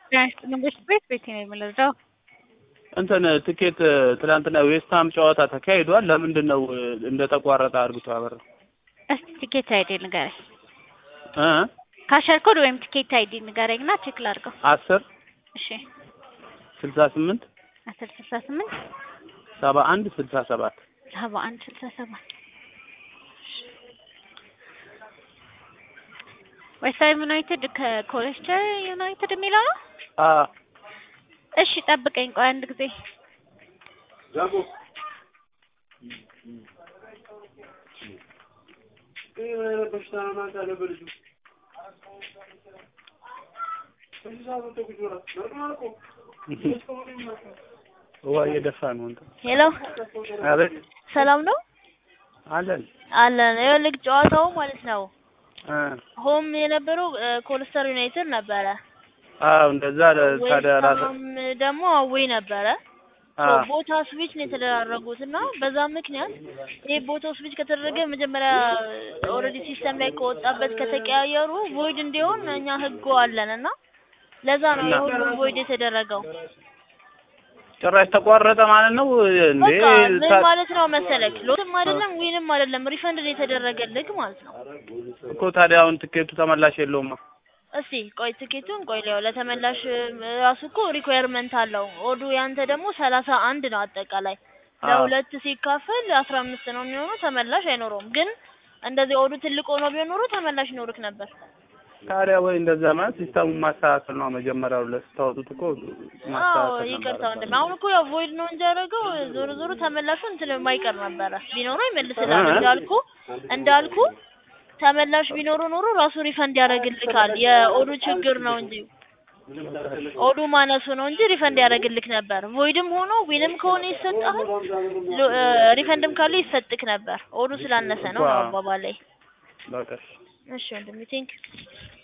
መንግስት ቤት ቤት ነው የምንረዳው። እንትን ትኬት ትናንትና ዌስትሃም ጨዋታ ተካሂዷል። ለምንድን ነው እንደተቋረጠ አርብቶ አበራ እስቲ ቲኬት አይዲ ንገረኝ። እ ካሸር ኮድ ወይም ቲኬት አይዲ ንገረኝ እና ቼክ ላድርገው። አስር እሺ ስልሳ ስምንት አስር ስልሳ ስምንት ሰባ አንድ ስልሳ ሰባት ሰባ አንድ ስልሳ ሰባት ዌስትሃም ዩናይትድ ከኮሌስተር ዩናይትድ የሚለው ነው። አ እሺ ጠብቀኝ ቆይ አንድ ጊዜ ውሃ እየደፋ ነው እንትን ሄሎ አቤት ሰላም ነው አለን አለን። ይኸውልህ ጨዋታው ማለት ነው እ ሆም የነበረው ኮልስተር ዩናይትድ ነበረ። አዎ እንደዛ ታዲያ ራስ ዌስትሃም ደግሞ አዌይ ነበረ። አ ሶ ቦታ ስዊች ነው የተደራረጉት እና በዛ ምክንያት ይሄ ቦታ ስዊች ከተደረገ መጀመሪያ ኦልሬዲ ሲስተም ላይ ከወጣበት ከተቀያየሩ ቮይድ እንዲሆን እኛ ህጉ አለን እና ለዛ ነው እና- የሁሉም ቮይድ የተደረገው። ጭራሽ ተቋረጠ ማለት ነው እንዴ? በቃ ምን ታ- ማለት ነው መሰለክ ሎትም አይደለም ዊንም አይደለም ሪፈንድ ነው የተደረገልክ ማለት ነው። እኮ ታዲያ አሁን ትኬቱ ተመላሽ የለውም። እስቲ ቆይ ትኬቱን ቆይ ሊያው ለተመላሽ ራሱ እኮ ሪኳየርመንት አለው። ኦዱ ያንተ ደግሞ ሰላሳ አንድ ነው አጠቃላይ አዎ። ለሁለት ሲካፈል አስራ አምስት ነው የሚሆነው። ተመላሽ አይኖረውም። ግን እንደዚህ ኦዱ ትልቅ ሆኖ ቢሆን ኖሮ ተመላሽ ይኖርክ ነበር። ታዲያ ወይ እንደዛ ማለት ሲስተሙን ማስተካከል ነው። መጀመሪያው ለስታወጡት እኮ አዎ ማስተካከል ይቅርታ ነበረባቸው። ወንድሜ። አሁን እኮ ያው ቮይድ ነው እንጂ ያደረገው ዞሮ ዞሮ ተመላሹ እንትን የማይቀር ነበረ። ቢኖረው ይመልስልሃል። እ? እንዳልኩ እንዳልኩ ተመላሽ ቢኖሩ ኖሮ ራሱ ሪፈንድ ያደርግልካል። የኦዱ ችግር ነው እንጂ ኦዱ ማነሱ ነው እንጂ ሪፈንድ ያደርግልክ ነበር። ቮይድም ሆኖ ዊንም ከሆነ ይሰጥሃል፣ ሎ- እ፣ ሪፈንድም ካለ ይሰጥክ ነበር። ኦዱ ስላነሰ ነው ነው አባባላይ። በቃ እሺ። እሺ ወንድሜ ቴንክ